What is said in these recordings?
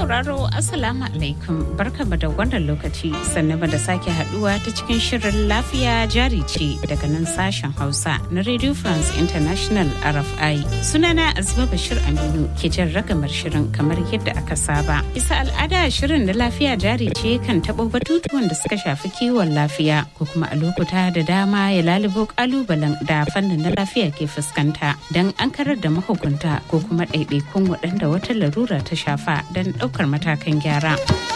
sauraro Assalamu alaikum barkama da wannan lokaci sannan da sake haduwa ta cikin shirin lafiya jari ce daga nan sashen Hausa na Radio France International RFI. Sunana Azima Bashir Aminu ke jan ragamar shirin kamar yadda aka saba. Bisa al'ada shirin na lafiya jari ce kan taɓo batutuwan da suka shafi kiwon lafiya ko kuma a lokuta da dama ya lalubo kalubalen da fannin na lafiya ke fuskanta don an karar da mahukunta ko kuma ɗaiɗaikun waɗanda wata larura ta shafa don ɗaukar matakan gyara.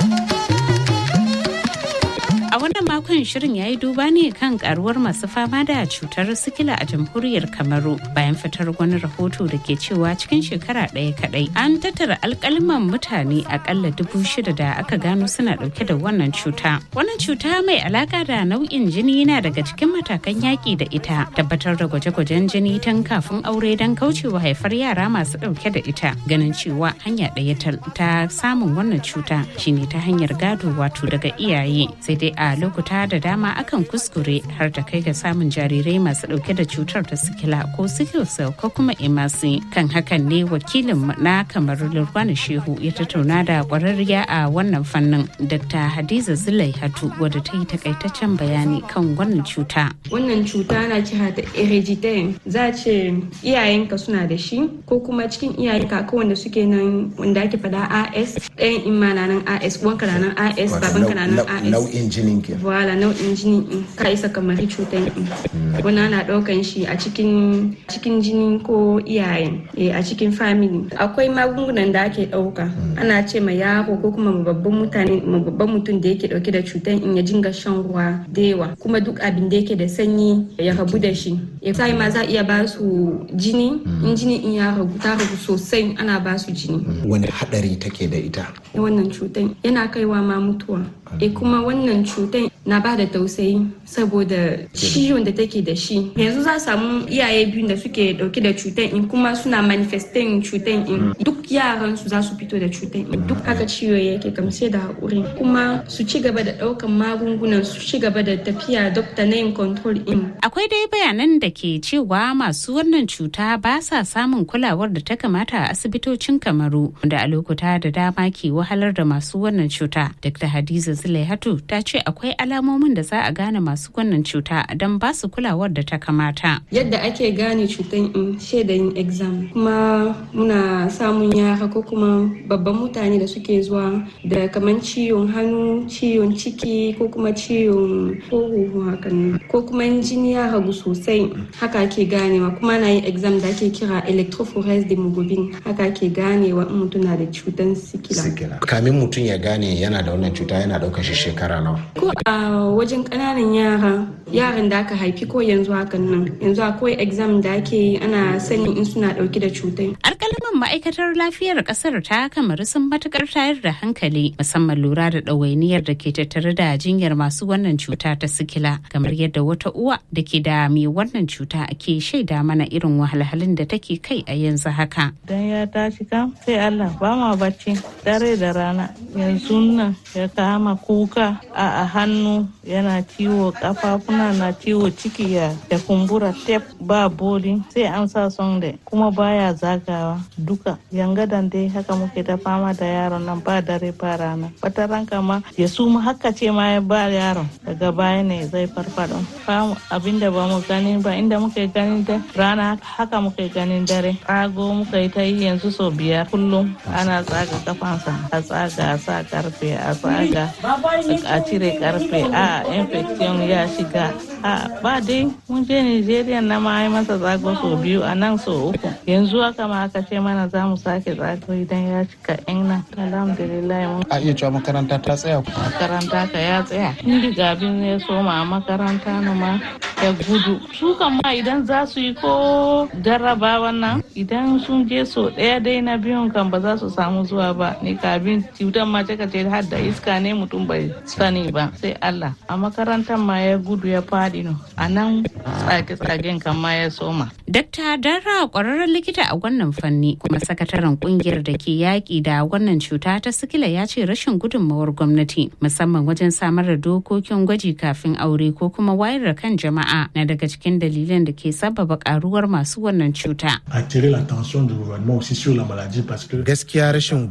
A wannan makon shirin ya yi duba ne kan karuwar masu fama da cutar sikila a jamhuriyar Kamaru bayan fitar wani rahoto da ke cewa cikin shekara ɗaya kaɗai an tattara alkaliman mutane akalla dubu shida da aka gano suna ɗauke da wannan cuta. Wannan cuta mai alaka da nau'in jini yana daga cikin matakan yaƙi da ita tabbatar da gwaje-gwajen jini tun kafin aure don kaucewa haifar yara masu ɗauke da ita ganin cewa hanya ɗaya ta samun wannan cuta shine ta hanyar gado wato daga iyaye sai dai a lokuta da dama akan kuskure har ta kai ga samun jarirai masu dauke da cutar ta sikila ko sickle cell ko kuma emasi kan hakan ne wakilin na kamar lurwani shehu ya tattauna da kwararriya a wannan fannin dr hadiza zulai hatu wadda ta yi takaitaccen bayani kan wannan cuta wannan cuta na kira da hereditary za ce iyayenka suna da shi ko kuma cikin iyayenka ko wanda suke nan wanda ake fada as ɗayan imma na nan as wanka na nan as babanka na nan as nau'in jinin ke wala nau'in jini in ka isa kamar cutar in wani ana ɗaukan shi a cikin cikin jini ko iyayen a cikin family akwai magungunan da ake ɗauka ana ce ma yaro ko kuma babban mutane babban mutum da yake ɗauke da cutar in ya jinga shan ruwa da yawa kuma duk abin da yake da sanyi ya rabu da shi ya sai ma za iya ba su jini in jini in ya ragu ta ragu sosai ana ba su jini wani hadari take da ita wannan cutar yana kaiwa ma mutuwa e kuma wannan cutar na ba da tausayi saboda ciwon da take da shi yanzu za samu iyaye biyu da suke dauke da cutar in kuma suna manifestin cutar in duk yaran su za su fito da cutar in duk haka ciwo yake kamsai da haƙuri kuma su ci gaba da ɗaukan magungunan su ci gaba da tafiya dokta na yin control in akwai dai bayanan da ke cewa masu wannan cuta ba sa samun kulawar da ta kamata a asibitocin kamaru da a lokuta da dama ke wahalar da masu wannan cuta dr hadiza Zulaihatu ta ce akwai alamomin da za a gane masu wannan cuta don ba su kulawar da ta kamata. Yadda ake gane cutan in shaidayin exam kuma muna samun yara ko kuma babban mutane da suke zuwa da kamar ciwon hannu, ciwon ciki ko kuma ciwon huhu hakan ko kuma jini ya ragu sosai haka ake ganewa kuma na yin exam da ake kira electrophoresis hemoglobin haka ake ganewa in mutum na da cutan sikila. Kamin mutum ya gane yana da wannan cuta yana ɗaukar shi shekara nawa? Ko a wajen ƙananan yara, yaran da aka haifi ko yanzu hakan nan, yanzu akwai exam da ake yi ana sanin in suna ɗauke da cutai. Alƙalaman ma'aikatar lafiyar ƙasar ta kamar sun matukar tayar da hankali musamman lura da ɗawainiyar da ke tattare da jinyar masu wannan cuta ta sikila kamar yadda wata uwa da ke da mai wannan cuta ke shaida mana irin wahalhalun da take kai a yanzu haka. Dan ya tashi kam sai Allah ba ma bacci dare da rana yanzu nan ya kama kuka a hannu yana ciwo kafafuna na ciwo ciki ya da kumbura tep ba boli sai an sa sonde kuma baya zagawa duka yangadan dai haka muke ta fama da yaron nan ba dare ba rana wata ranka ma ya suma haka ce ma ya ba yaron daga baya ne zai farfado abinda ba mu gani ba inda muke ganin da rana haka muke ganin dare tsago muka yi ta yi yanzu sau biyar kullum ana tsaga kafansa a tsaga a sa karfe a tsaga a cire karfe a infection ya shiga a ba dai mun je nigeria na ma yi masa tsago sau biyu a nan sau uku yanzu haka ma aka ce mana za mu sake tsago idan ya cika yan nan alhamdulillah mun a iya cewa makaranta ta tsaya makaranta ka ya tsaya indi gabin ya soma a makaranta na ma ya gudu su kan ma idan za su yi ko jarraba wannan idan sun je so ɗaya dai na biyun kan ba za su samu zuwa ba ni kabin cutar ma ce har da iska ne mutum bai sani ba sai Allah a makarantar ma ya gudu ya faɗi no a nan tsage-tsagen kan ma ya soma. Dakta Dara ƙwararren likita a wannan fanni kuma sakataren kungiyar da ke yaƙi da wannan cuta ta sikila ya ce rashin gudunmawar gwamnati musamman wajen samar da dokokin gwaji kafin aure ko kuma wayar da kan jama'a na daga cikin dalilan da ke sababa karuwar masu wannan cuta. Gaskiya rashin